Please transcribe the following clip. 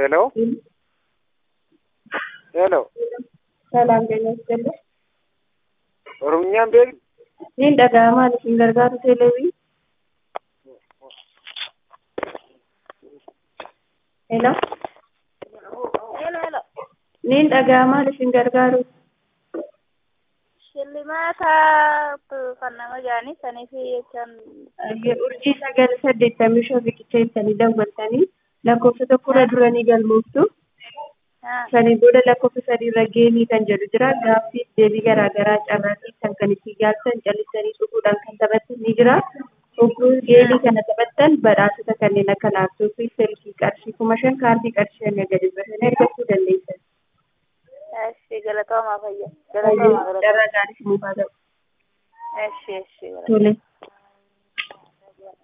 ሄሎ ሄሎ ሰላም ጤና ይስጥልኝ። ኦሮምኛን beektu Niin dhaga'amaa isin gargaaru teeleewii. Hello. Hello, hello. Niin dhaga'amaa isin gargaaru. Shillimaata kan nama jaanii sanii fi jechaan Urjii sagal saddeettamii shan riqicha ibsanii daawwattanii lakkoofsa tokkorra duranii galmooftu. Sanii booda lakkoofsa sadiirra geemii kan jedhu jira. Gaaffii deebii garaagaraa carraatii kan kan itti gaafatan callisanii dhufuudhaan kan taphatan ni jira. Hogguu geemii kana taphattan badhaasota kanneen akka laaptooppii, silkii qarshii kuma shan kaardii qarshii hanga gadi bashannee argachuu dandeessan. Eshi galatoomaa fayya. Galatoomaa galatoomaa. Carraa gaarii simuuf haa ta'u. Eshi eshi. Tole.